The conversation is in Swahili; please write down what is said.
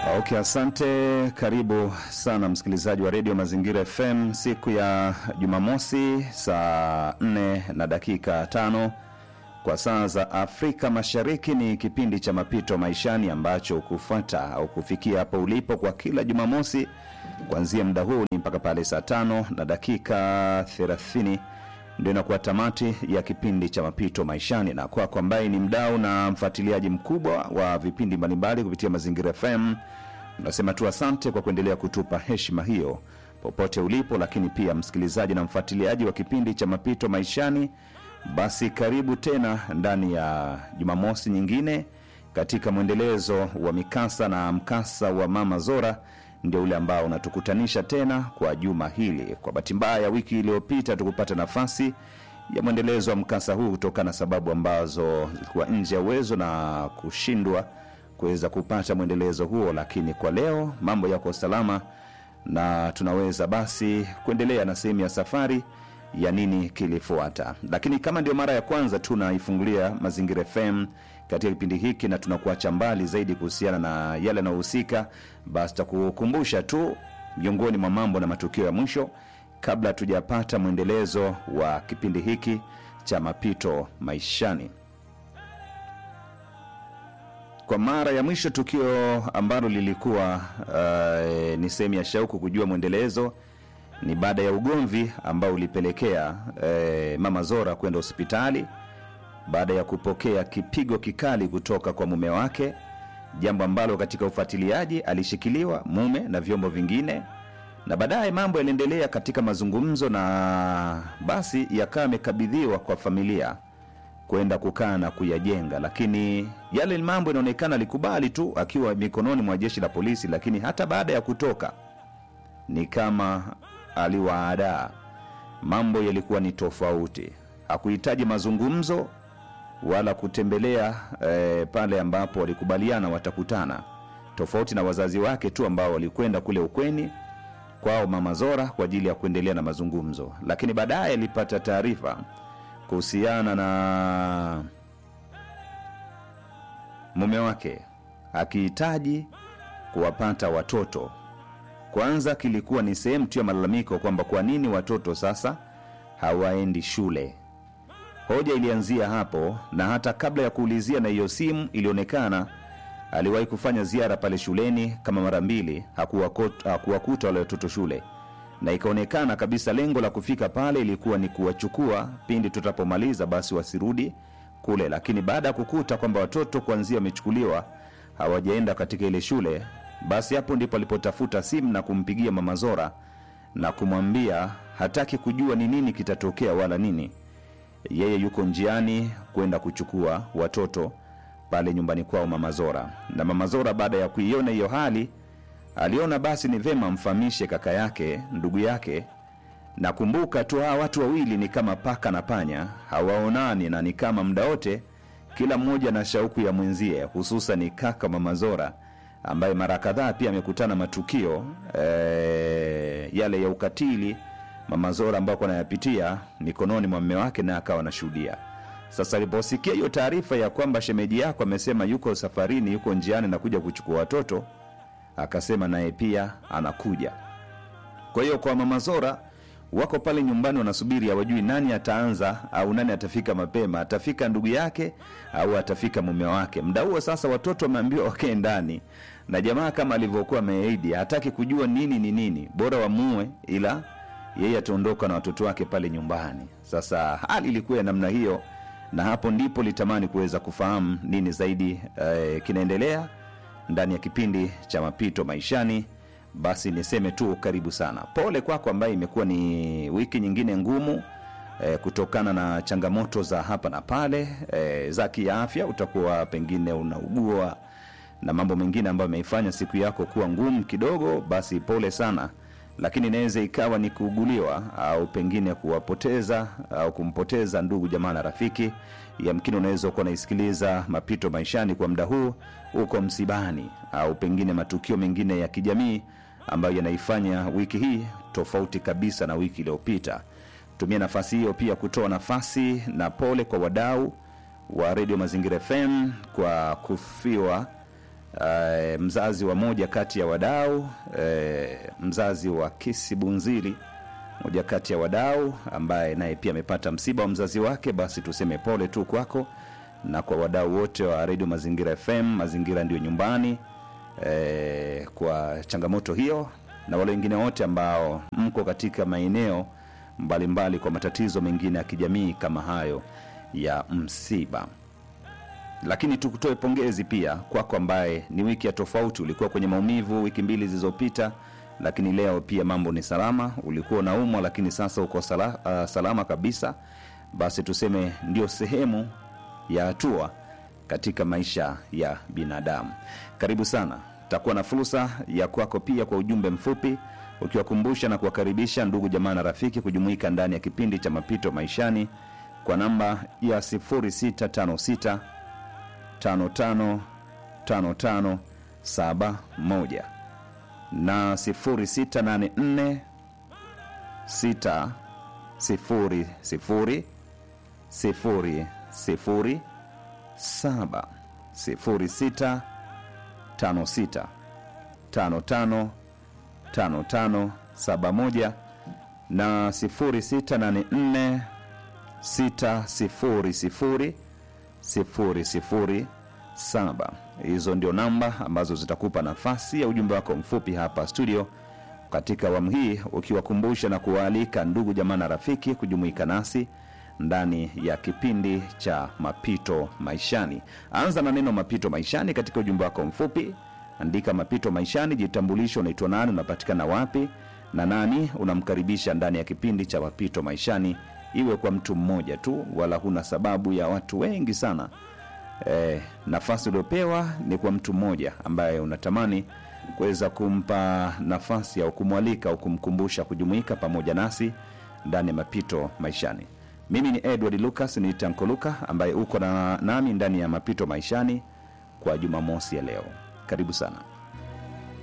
Okay, asante. Karibu sana msikilizaji wa redio Mazingira FM siku ya Jumamosi saa 4 na dakika tano kwa saa za Afrika Mashariki. Ni kipindi cha mapito maishani ambacho kufuata au kufikia hapo ulipo kwa kila Jumamosi kuanzia muda huu ni mpaka pale saa tano na dakika 30 ndio inakuwa tamati ya kipindi cha mapito maishani, na kwako ambaye ni mdau na mfuatiliaji mkubwa wa vipindi mbalimbali kupitia Mazingira FM, nasema tu asante kwa kuendelea kutupa heshima hiyo popote ulipo. Lakini pia msikilizaji na mfuatiliaji wa kipindi cha mapito maishani, basi karibu tena ndani ya Jumamosi nyingine katika mwendelezo wa mikasa na mkasa wa Mama Zora ndio ule ambao unatukutanisha tena kwa juma hili. Kwa bahati mbaya, wiki iliyopita tukupata nafasi ya mwendelezo wa mkasa huu kutokana na sababu ambazo zilikuwa nje ya uwezo na kushindwa kuweza kupata mwendelezo huo, lakini kwa leo mambo yako salama na tunaweza basi kuendelea na sehemu ya safari ya nini kilifuata. Lakini kama ndio mara ya kwanza tunaifungulia Mazingira FM katika kipindi hiki na tunakuacha mbali zaidi kuhusiana na yale yanayohusika, basi takukumbusha tu miongoni mwa mambo na matukio ya mwisho kabla hatujapata mwendelezo wa kipindi hiki cha mapito maishani. Kwa mara ya mwisho tukio ambalo lilikuwa uh, ni sehemu ya shauku kujua mwendelezo ni baada ya ugomvi ambao ulipelekea eh, Mama Zora kwenda hospitali baada ya kupokea kipigo kikali kutoka kwa mume wake, jambo ambalo katika ufuatiliaji alishikiliwa mume na vyombo vingine, na baadaye mambo yaliendelea katika mazungumzo, na basi yakawa yamekabidhiwa kwa familia kwenda kukaa na kuyajenga, lakini yale mambo inaonekana alikubali tu akiwa mikononi mwa jeshi la polisi, lakini hata baada ya kutoka ni kama aliwaadaa. Mambo yalikuwa ni tofauti, hakuhitaji mazungumzo wala kutembelea eh, pale ambapo walikubaliana watakutana, tofauti na wazazi wake tu ambao walikwenda kule ukweni kwao Mama Zora kwa ajili ya kuendelea na mazungumzo, lakini baadaye alipata taarifa kuhusiana na mume wake akihitaji kuwapata watoto. Kwanza kilikuwa ni sehemu tu ya malalamiko kwamba kwa nini watoto sasa hawaendi shule. Hoja ilianzia hapo, na hata kabla ya kuulizia na hiyo simu, ilionekana aliwahi kufanya ziara pale shuleni kama mara mbili, hakuwakot- hakuwakuta wale watoto shule, na ikaonekana kabisa lengo la kufika pale ilikuwa ni kuwachukua pindi tutapomaliza, basi wasirudi kule. Lakini baada ya kukuta kwamba watoto kuanzia wamechukuliwa hawajaenda katika ile shule, basi hapo ndipo alipotafuta simu na kumpigia Mama Zora na kumwambia hataki kujua ni nini kitatokea wala nini yeye yuko njiani kwenda kuchukua watoto pale nyumbani kwao Mama Zora. Na Mama Zora baada ya kuiona hiyo hali, aliona basi ni vema amfahamishe kaka yake, ndugu yake. Na kumbuka tu hawa watu wawili ni kama paka na panya, hawaonani na ni kama muda wote kila mmoja na shauku ya mwenzie, hususan kaka Mama Zora ambaye mara kadhaa pia amekutana matukio eh, yale ya ukatili Mama Zora ambao anayapitia mikononi mwa mume wake naye akawa anashuhudia. Sasa aliposikia hiyo taarifa ya kwamba shemeji yako amesema yuko safarini, yuko njiani na kuja kuchukua watoto, akasema naye pia anakuja. Kwa hiyo kwa Mama Zora wako pale nyumbani wanasubiri, hawajui nani ataanza au nani atafika mapema, atafika ndugu yake au atafika mume wake. Muda huo sasa watoto wameambiwa wakae ndani, na jamaa kama alivyokuwa ameahidi hataki kujua nini ni nini, bora wamue, ila yeye ataondoka na watoto wake pale nyumbani. Sasa hali ilikuwa ya namna hiyo, na hapo ndipo litamani kuweza kufahamu nini zaidi eh, kinaendelea ndani ya kipindi cha mapito maishani. Basi niseme tu karibu sana, pole kwako ambaye imekuwa ni wiki nyingine ngumu eh, kutokana na changamoto za hapa na pale eh, za kiafya. Utakuwa pengine unaugua na mambo mengine ambayo ameifanya siku yako kuwa ngumu kidogo, basi pole sana lakini inaweza ikawa ni kuuguliwa au pengine kuwapoteza au kumpoteza ndugu jamaa na rafiki. Yamkini unaweza kuwa unaisikiliza mapito maishani kwa muda huu uko msibani, au pengine matukio mengine ya kijamii ambayo yanaifanya wiki hii tofauti kabisa na wiki iliyopita. Tumia nafasi hiyo pia kutoa nafasi na pole kwa wadau wa redio Mazingira FM kwa kufiwa uh, mzazi wa moja kati ya wadau uh, mzazi wa Kisi Bunziri, moja kati ya wadau ambaye naye pia amepata msiba wa mzazi wake, basi tuseme pole tu kwako na kwa wadau wote wa redio Mazingira FM, Mazingira ndio nyumbani eh, kwa changamoto hiyo, na wale wengine wote ambao mko katika maeneo mbalimbali kwa matatizo mengine ya kijamii kama hayo ya msiba. Lakini tukutoe pongezi pia kwako ambaye ni wiki ya tofauti, ulikuwa kwenye maumivu wiki mbili zilizopita, lakini leo pia mambo ni salama. Ulikuwa unaumwa, lakini sasa uko sala, uh, salama kabisa. Basi tuseme ndio sehemu ya hatua katika maisha ya binadamu. Karibu sana, takuwa na fursa ya kwako pia kwa ujumbe mfupi ukiwakumbusha na kuwakaribisha ndugu jamaa na rafiki kujumuika ndani ya kipindi cha mapito maishani kwa namba ya 0656 555571 na 0684 6 0 0 sifuri sifuri saba sifuri sita tano sita tano tano tano tano saba moja na sifuri sita nane nne sita sifuri sifuri sifuri sifuri saba. Hizo ndio namba ambazo zitakupa nafasi ya ujumbe wako mfupi hapa studio katika awamu hii, ukiwakumbusha na kuwaalika ndugu jamaa na rafiki kujumuika nasi ndani ya kipindi cha mapito maishani. Anza na neno mapito maishani katika ujumbe wako mfupi, andika mapito maishani, jitambulisho, unaitwa nani, unapatikana wapi na nani unamkaribisha ndani ya kipindi cha mapito maishani, iwe kwa mtu mmoja tu, wala huna sababu ya watu wengi sana. E, nafasi uliopewa ni kwa mtu mmoja ambaye unatamani kuweza kumpa nafasi au kumwalika au kumkumbusha kujumuika pamoja nasi ndani ya mapito maishani. Mimi ni Edward Lucas, ni Tanko Luka ambaye uko na nami ndani ya mapito maishani kwa Jumamosi ya leo. Karibu sana.